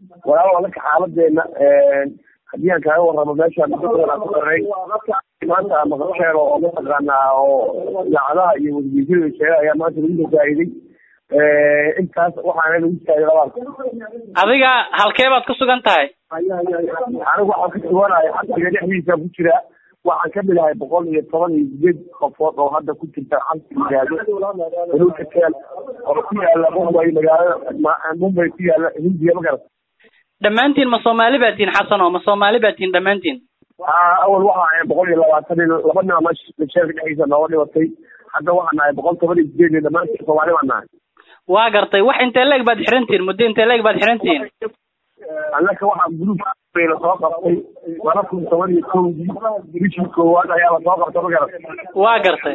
walaalo anaka xaaladeena haddii aan kaaga warramo meeshaan dadkooda ku xirnay maanta maqasheer oo mataqaanaa oo idaacadaha iyo wasiisyada sheega ayaa maanta lagu fasaa'iday intaas waxaana lagu taagay labaad adiga halkee baad ku sugan tahay anigu waxaan ka suganahay xabsiga dhexdiisa ku jira waxaan ka mid ahay boqol iyo toban iyo sideed qofood oo hadda ku jirta xabsi yihaahdo baluuka teel oo ku yaala mumbay magaalada mumbay ku yaala hindiya ma garat dhammaantiin ma soomaali baa tihin xasan oo ma soomaali baa tihin dhammaantiin awal waxa ahay boqol iyo labaatan iyo laba nin ama sheerka dhexdiisa nooga dhibatay hadda waxaan nahay boqol toban iyo sideed iyo dhammaantiin soomaali baan nahay waa gartay wax intee leeg baad xirantihin muddo intee leeg baad xirantihin annaka waxaa guluub la soo qabtay laba kun toban iyo kowdii bishii koowaad ayaa la soo qabtay ma garat waa gartay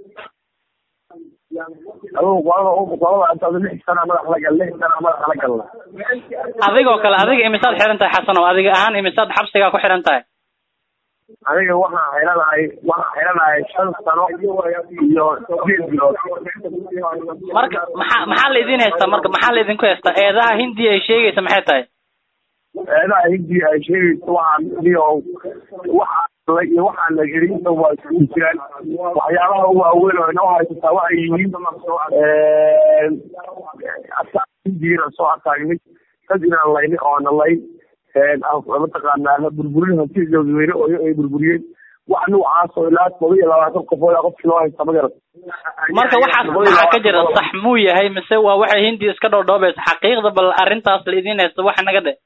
adugu qolada qolada intaad lix sana madax la gal lix sana madax la galna adigoo kale adiga imisaad xiran tahay xasan oo adiga ahaan imisaad xabsigaa ku xiran tahay aniga waxaan xiranahay waxaan xiranahay shan sano iyo sideed bilood marka maxaa maxaa la idin haystaa marka maxaa la idinku haystaa eedaha hindiya ay sheegaysa maxay tahay eedaha hindiya ay sheegaysa waxaan iyo waxaa iyo waxaan la gelin waa isugu jiraan waxyaabaha u waaweyn oo inoo haysataa waxay yihiin hindiina soo ataagnay dad inaan layni oona layn mataqaanaa burburin hanti dadweyne oo ay burburiyeen wax noocaas oo ilaa todoba iyo labaatan qofood qofkii loo haysta ma garat marka waxaas maxaa ka jira sax muu yahay mise waa waxay hindiya iska dhoodhoobaysa xaqiiqda bal arrintaas la idin haysta waxa naga dhe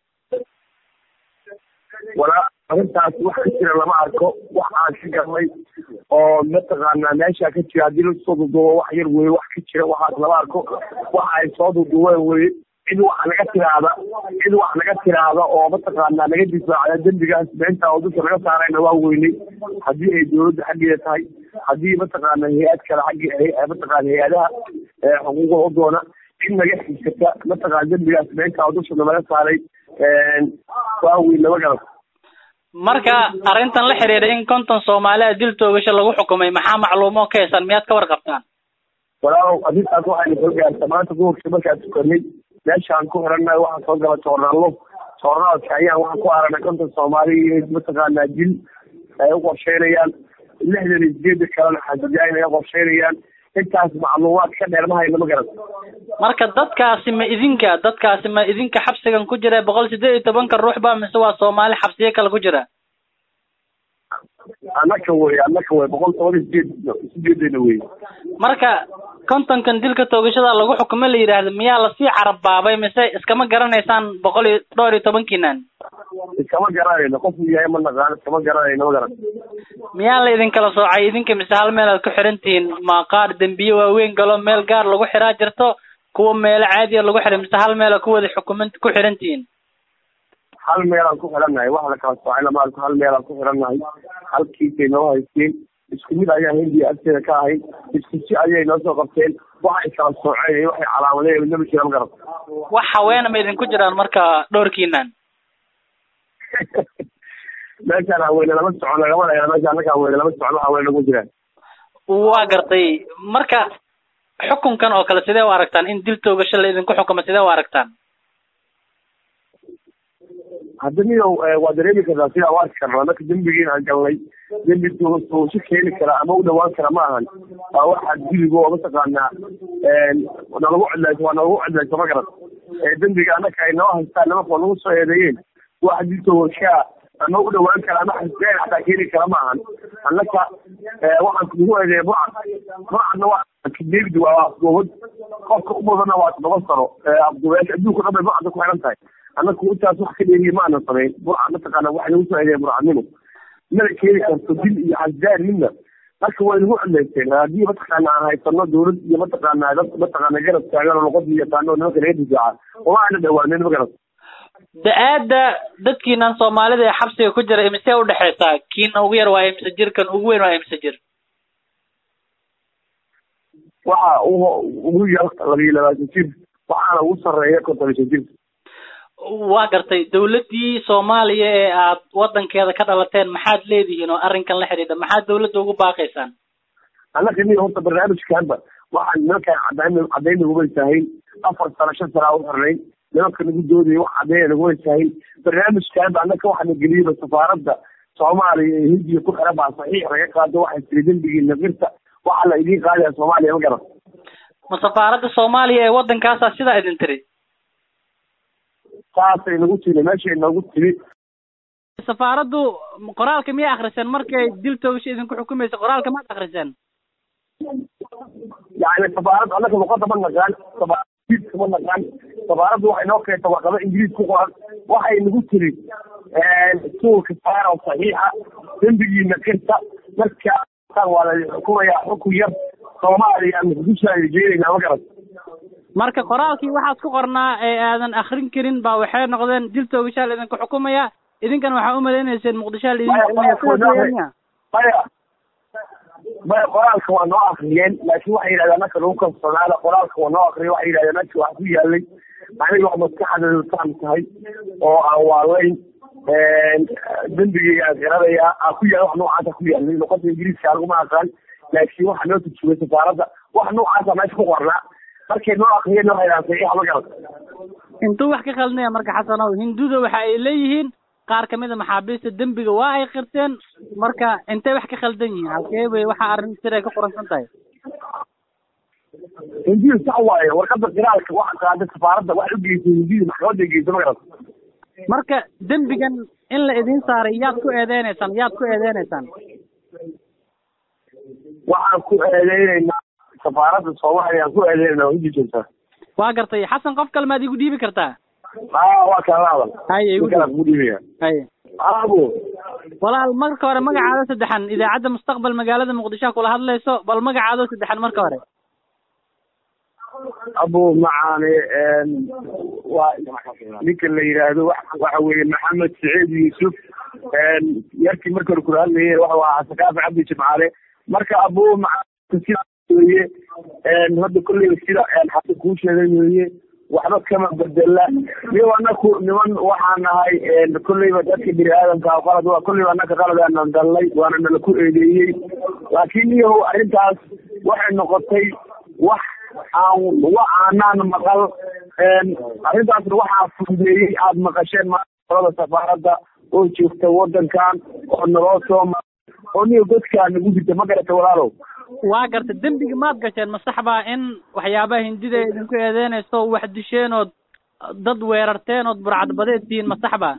walaa arrintaas wax ka jira lama arko wax aan ka garnay oo mataqaanaa meesha ka jira haddii lasoo duduubo wax yar weye wax ka jira waxaas lama arko waxa ay soo duduubeen weye cid wax naga tiraahda cid wax naga tiraahda oo mataqaanaa naga difaacda dembigaas beentaa oo dusha naga saarayna waa weynay haddii ay dowladda xaggeeda tahay haddii mataqaana hay-ad kale xaggi mataqaana hay-adaha xuquuqda u doona cid naga xigsata mataqaana dembigaas beentaa oo dushana naga saaray waa weyn lama garan marka arrintan la xiriira in konton soomaaliya dil toogasho lagu xukumay maxaa macluumo ka haysan miyaad ka warqabtaan walaalow arrintaas waxayna soo gaarta maanta duhurkii markaan tukanay meeshaan ku xirannahay waxaan soo gala joornaallo joornaalka ayaan waxaan ku aragnay konton soomaali mataqaanaa dil ay u qorsheynayaan lixdan iyo sideeda kalena xasajaain ay qorsheynayaan intaas macluumaad ka dheer ma hayno ma garan marka dadkaasi ma idinka dadkaasi ma idinka xabsigan ku jira boqol sideed iyo tobanka ruux ba mise waa soomaali xabsiyo kale ku jira annaka wey annaka wey boqol toban iyo sideed sideedena wey marka kontonkan dilka toogashada lagu xukumo la yidhaahdo miyaa lasii carabbaabay mise iskama garanaysaan boqol iyo dhowr iyo tobankiinan iskama garanayno qofku yahay ma naqaano iskama garanayno ma garan miyaa la idinkala soocay idinka mise hal meel aad ku xiran tihiin ma qaar dembiye waaweyn galo meel gaar lagu xiraa jirto kuwa meelo caadiya lagu xiray mise hal meel ku wada xukuman ku xiran tihiin hal meelaan ku xirannahay wax la kala soocay lama arko hal meelaan ku xirannahay halkiisay noo haysteen isku mid ayaa hindiya agteeda ka ahayd isku si ayay noo soo qabteen waxay kala sooceen iyo waxay calaamadeen midnaba jira ma garan wax haweena ma idinku jiraan marka dhowrkiinan meeshaan haweene lama socon lagama dhaya meesha annaka haweene lama socon haweene nagu jiraan waa gartay marka xukunkan oo kale sidee u aragtaan in dil toogasho la idinku xukumo sidee u aragtaan hadda niyow waa dareemi kartaa sidaa u arki karnaa marka dembigiin aan galnay dembi toogasho keeni kara ama u dhawaan kara ma ahan waa waxaa dibigo oo mataqaanaa nalagu cedlayso waa nalagu cedlayso ma garan dembiga annaka ay noo haystaan nimanka nagu soo eedeeyeen wax dil toogashaa ama u dhawaan kara ama xasbeen xataa keeni kara ma ahan annaka waxaan nagu eedeeya burcad burcadna waa david waa afduubad qofka u mudana waa toddoba sano afduubeyaasha adduunka dhan bay burcadda ku xiran tahay annaku intaas wax ka dheeriye ma aanan samayn burcad mataqaana waxay nagu soo eedeeya burcadnimo mana keeni karto dil iyo xasdaan midna marka way nagu cedlaysteen haddii mataqaana aan haysano dowlad iyo mataqaana dad mataqaana garab taagan oo luqadii yaqaano nimanka laga difaaca uma aana dhawaanen ma garat da-aada dadkiinan soomaalida ee xabsiga ku jira imise udhexaysaa kiina ugu yar waa imse jir kan ugu weyn waa imse jir waxa ugu yar labiyo labaatan jir waxaana ugu sarreeya konton iyo shan jir waa gartay dawladdii soomaaliya ee aad wadankeeda ka dhalateen maxaad leedihiin oo arrinkan la xidhiidha maxaad dawladda ugu baaqaysaan annaka ni horta barnaamijkanba waxaan nimankaan cadayn cadayna umaysahayn afar sano shan sana u xirnayn nimanka nagu doodaya wax cadeeya nagu weysahay barnaamijkaanba annaka waxaana geliyaba safaaradda soomaaliya ee hindiya ku xiran baa saxiix laga qaado waxay tiri dembigii nafirta waxaa la idiin qaadaya soomaaliya ma garan ma safaaradda soomaaliya ee waddankaasaa sidaa idin tiri saasay nagu tiri meeshay noogu tiri safaaraddu qoraalka miyay akriseen markay dil toogasho idinku xukumaysa qoraalka maad akriseen yani safaarad annaka luqada ma naqaan safaaradiiska ma naqaan safaaraddu waxay noo keenta warqado ingiriis ku qoran waxay nagu tiri suulka saara saxiixa dembigiina kirta markaa waa la xukumayaa xukun yar soomaaliya muqdisho aynu jeedaynaa ma garan marka qoraalkii waxaad ku qornaa ee aadan akrin karin baa waxay noqdeen dil toogashaa la idinku xukumaya idinkana waxaa umalaynayseen muqdishoa la idin xukumaya sidaas weeyaan miya maya maya qoraalka waa noo akriyeen laakiin waxay yidhahdeen anaka lagu kalsoonaada qoraalka waa noo akriya waxay yidhahdeen anka wax ku yaalay aniga wax maskaxdeedu taan tahay oo aan waalayn dembigeyga aan garanaya aan ku yaal wax noocaasa ku yaalay luqada ingiriiska aniguma aqaan laakiin waxaa noo turjumay safaaradda wax noocaasa meesha ku qornaa markay noo akriyeen waxay yidhahdeen saxiixa ma garan intuu wax ka khaldinaya marka xasanow hinduda waxa ay leeyihiin qaar kamid a maxaabiista dembiga waa ay qirteen marka intay wax ka khaldan yihiin halkee bay waxa arrin siray ka qoransan tahay hindidu sax waaye warqada qiraalka waxa qaaday safaaradda waxay u geysay hindidu maxkamadda geysay ma garan marka dembigan in la idin saaray yaad ku eedeynaysaan yaad ku eedeynaysaan waxaan ku eedeynaynaa safaaradda soomaaliya aan ku eedeynayna hindi joogtaa waa gartay xasan qof kale maad igu dhiibi kartaa haa waa kala hadal haye igu ninkaan kugu dhiibaya haye abo walaal marka hore magacaada saddexan idaacadda mustaqbal magaalada muqdisho kula hadlayso bal magacaado saddexan marka hore abo macaane waa ninka la yidhaahdo waxa weeye maxamed saciid yuusuf yarkii marka hore kula hadlaye waxa ahaa sakaafi cabdi jimcaale marka abo macaane sida weye hadda kolleyba sida xasan kuu sheegay weeye waxba kama bedela niyo anaku niman waxaan nahay kolleyba dadka bini aadamka qalad waa kolleyba anaka qalad aanan galnay waana nala ku eedeeyey laakiin niyahow arrintaas waxay noqotay wax aan wa aanaan maqal arrintaasna waxaa fududeeyey aada maqasheen maalada safaaradda oo joogta waddankan oo naloo soo ma oo niyo godkaa nagu jirta ma garata walaalow waa garta dembiga maad gasheen ma sax baa in waxyaabaha hindida ay idinku eedeynayso wax disheen ood dad weerarteen ood burcadbadeed tihiin ma sax baa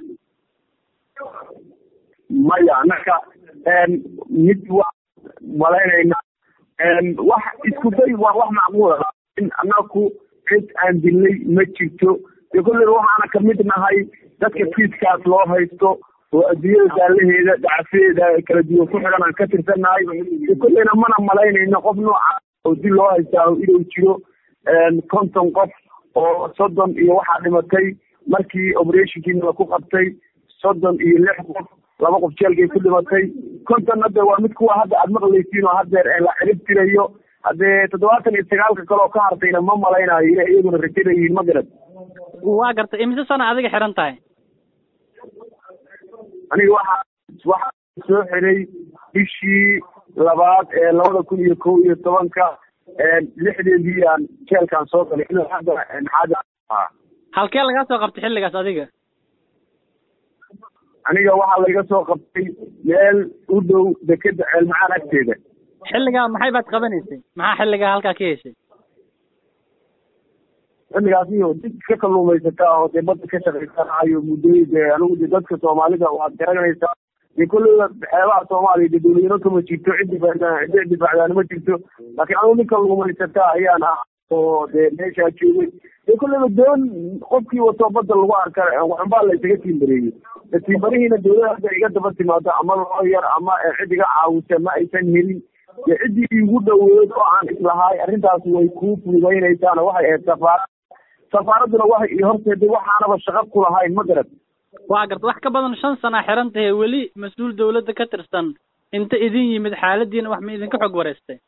maya annaka mid waa malaynayna wax isku day waa wax macquula in annaku cid aan dilnay ma jirto dee kolleyba waxaana kamid nahay dadka kiiskaas loo haysto oo adduunyada daalaheeda dacafeeda kala duwan ku xigan aan ka tirsannahay dee kolleyna mana malaynayno qof nooca oo dil loo haystaa inuu jiro konton qof oo soddon iyo waxaa dhimatay markii operationkiina laku qabtay soddon iyo lix qof laba qof jeelkay ku dhimatay konton hadda waa mid kuwa hadda aada maqlaysiin oo haddeer la cirib tirayo haddee toddobaatan iyo sagaalka kale oo ka hartayna ma malaynayo ina iyaguna rajadayihiin ma garad waa gartay imise sana adiga xiran tahay aniga waxaa waxaa soo xiray bishii labaad ee labada kun iyo kow iyo tobanka lixdeedii aan jeelkaan soo galay ilaa hadda maxaada halkee lagaa soo qabtay xilligaas adiga aniga waxaa laga soo qabtay meel u dhow dekeda ceelmacaan agteeda xilligaa maxay baad qabanaysay maxaa xilligaa halkaa ka heshay xilligaas iyo did ka kalluumaysataa oo dee badda ka shaqaysanayo muddooyi dee anigu de dadka soomaalida waad garanaysaa dee kolleyba xeebaha soomaaliya dee dawladnimo kama jirto cid difaacdaan cid difaacdaani ma jirto laakiin anigu nin kalluumaysataa ayaan ah oo dee meeshaa joogay dee kolleyba doon qofkii wato badda lagu arka waxunbaa la isaga tiimbareeyey de tiimbarihiina dawlada hadda iga daba timaado ama loo yar ama cid iga caawisa ma aysan helin dee ciddii igu dhaweed oo aan islahaay arrintaas way kuu fududaynaysaana waxay ahayd safaarad safaaradduna waxay ii horteeday waxaanaba shaqo ku lahayn ma garad waa garta wax ka badan shan sana xiran tahay weli mas-uul dawladda ka tirsan inta idin yimid xaaladiina wax ma idinka xog wareystay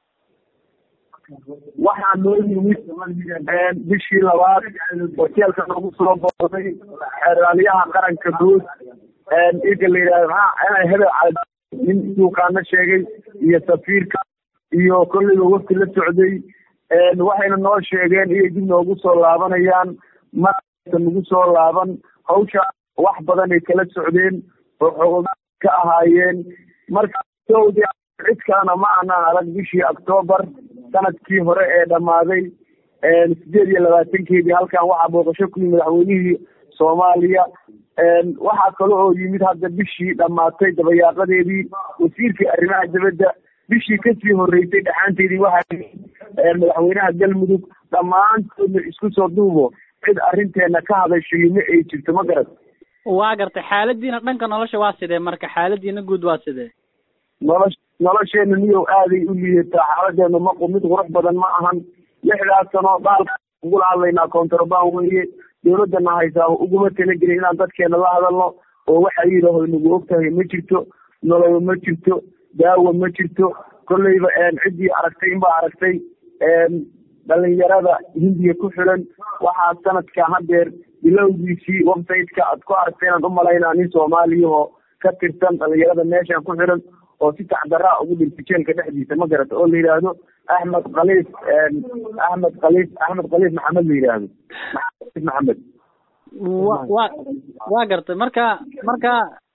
waxaa noo yimid bishii labaad hoteelka nagu soo booday xeeraalyaha qaranka guud ika la yidhahdo maxaa hebel cali nin suuqaana sheegay iyo safiirka iyo kolleyba wafti la socday waxayna noo sheegeen inay dib noogu soo laabanayaan ma nagu soo laaban hawsha wax badanay kala socdeen oo xogoga ka ahaayeen marka sowdi cid kalena ma aanaan arag bishii octoobar sanadkii hore ee dhammaaday sideed iyo labaatankeedii halkan waxaa booqasho ku yimid madaxweynihii soomaaliya waxaa kale oo yimid hadda bishii dhammaatay dabayaaqadeedii wasiirkii arrimaha dibadda bishii kasii horeysay dhaxaanteedii waxaa madaxweynaha galmudug dhammaantoodna isku soo duubo cid arrinteena ka hadashay ma ay jirto ma garat waa gartay xaaladiina dhanka nolosha waa sidee marka xaaladiina guud waa sidee nolosh nolosheena miyow aaday u liidataa xaaladeenu maqu mid qurux badan ma ahan lixdaas sano dhaalka ugula hadlaynaa contraband weeye dawladana haysaa uguma talagelin inaan dadkeena la hadalno oo waxa yidhaho nagu og tahay ma jirto noloba ma jirto daawa ma jirto kolleyba ciddii aragtay inbaa aragtay dhalinyarada hindiya ku xiran waxaa sanadka hadeer bilowgiisii website-ka aad ku aragtay inaan umalaynaa nin soomaaliyahoo ka tirsan dhalinyarada meeshan ku xiran oo si tacdaraa ugu dhintay jeelka dhexdiisa ma garata oo la yidhaahdo axmed khaliif axmed khaliif axmed khaliif maxamed la yidhaahdo maxamed wa wa waa gartay marka marka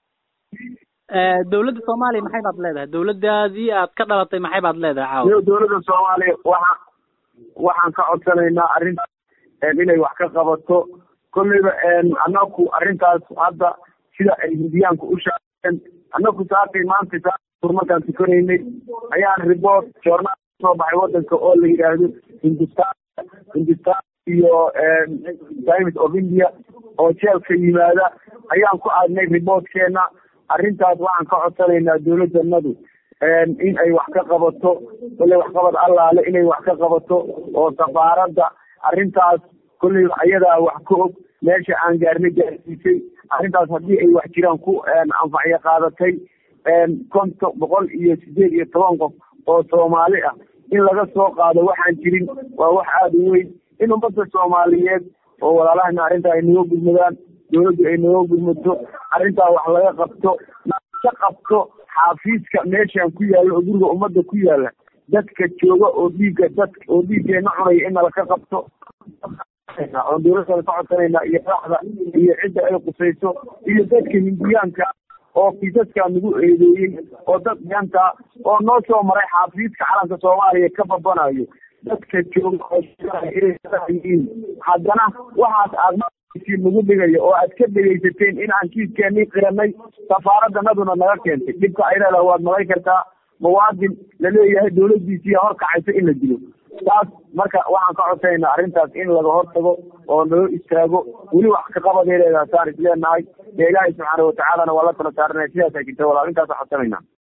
dawladda soomaaliya maxay baad leedahay dawladdaadii aad ka dhalatay maxay baad leedahay caawa dawladda soomaaliya waxaa waxaan ka codsanaynaa arrinta inay wax ka qabato kolleyba annaku arrintaas hadda sida ay hindiyaanku u shaaceen annaku saakay maanta saa markaan tukanaynay ayaan report joornaal soo baxay wadanka oo la yidhaahdo hindustan hindustan iyo times of india oo jeelka yimaada ayaan ku aadnay reportkeena arrintaas waxaan ka codsanaynaa dawladdanadu in ay wax ka qabato kolley waxqabad allaale inay wax ka qabato oo safaaradda arrintaas kolley ayadaa wax ka og meesha aan gaarnay gaarsiisay arrintaas haddii ay wax jiraan ku anfacyo qaadatay konton boqol iyo sideed iyo toban qof oo soomaali ah in laga soo qaado waxaan jirin waa wax aada u weyn in ummadda soomaaliyeed oo walaalahana arrintaa ay naga gudmadaan dawladdu ay naga gudmato arrintaa wax laga qabto ka qabto xaafiiska meeshan ku yaalla oo guriga ummadda ku yaalla dadka jooga oo dhiigga dad oo dhiiggeena cunaya in nala ka qabto oon dawladana ka codsanayna iyo raxda iyo cidda ay qusayso iyo dadka hindiyaanka oo kiisaskaa nagu eedeeyey oo dad yanta oo noo soo maray xaafiiska calanka soomaaliya ka babanayo dadka jooga oo inay haddana waxaas aad nagu dhigaya oo aad ka dhegaysateen in aan kiiskeenii qiranay safaaraddanaduna naga keentay dhibka ay leedaha waad malay kartaa muwaadin laleeyahay dawladdiisiiya horkacaysa in la dilo taas marka waxaan ka codsanayna arrintaas in laga hortago oo naloo istaago weli wax ka qabaday leedaha saan is leenahay dee ilaahay subxaana watacaalana waa la tala saaranaya sidaasa jirta walaal intaasa codsanayna